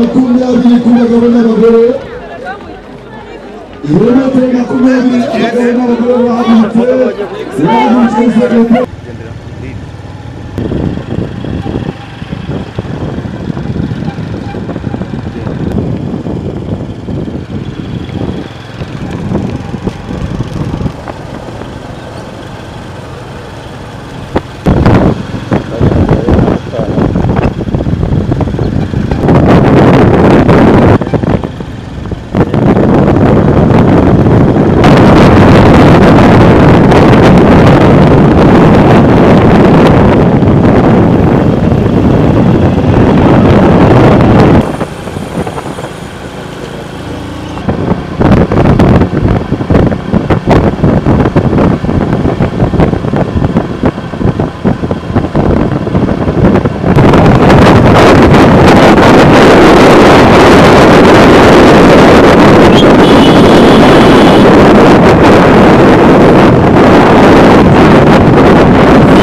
makumyabiri ku bagabo n'abagore ibirometero makumyabiri abagabo n'abagore bahagurutse bahagurutse sekreteri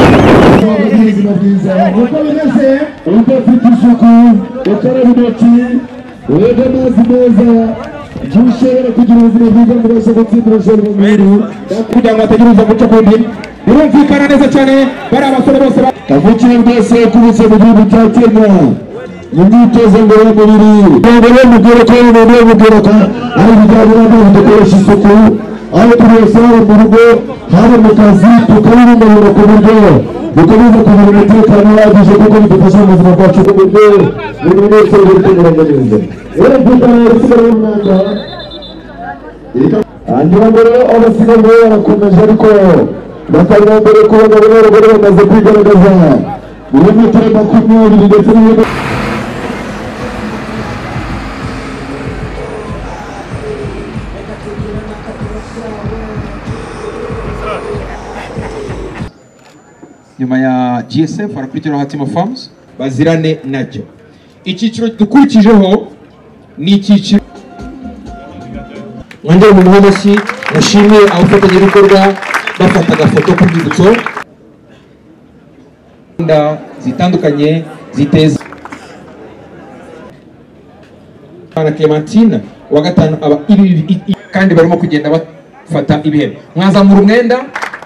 ubuzima bwiza uko bimeze uba ufite isuku ukaraba intoki wega amazi meza igihe ushobora kugira ubuzima bwiza ngo ubashe gutsindira ushobora umubiri kugira ngo hatagira guca ku ndimi birumvikana neza cyane bari abasore bose kavukire bwese kubitse mu gihugu cya kenya imyitozo ngororamubiri mbere mubwira ko ari umuntu mubwira ko ari ibijyanye n'amazi dukoresha isuku aho turi hose haba mu rugo haba mu kazi tukabibungabunga ku buryo dukomeze kugira umutekano uhagije kuko bidufasha mu buzima bwacu bw'uburyo buri wese uri kunyuranya neza rero dukora abasigaye umwanda hanyuma mbere abasigaye barakomeje ariko bakaba mbere ku bagabo n'abagore bamaze kwigaragaza ibirometero makumyabiri ndetse n'ibirometero nyuma ya gsf harakurikiraho hatima farms bazirane nacyo icyiciro dukurikijeho ni icyiciro wongere mu muhondo si nashimiye abafatanyabikorwa bafata agafoto k'urwibutso gahunda zitandukanye ziteza Bana Clementine wa gatanu aba iri- i- i- kandi barimo kugenda bafata ibihembo mwazamura umwenda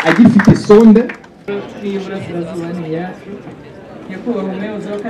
agifite sonde w'iburasirazuba ni iya nyakubahwa umuyobozi w'akarere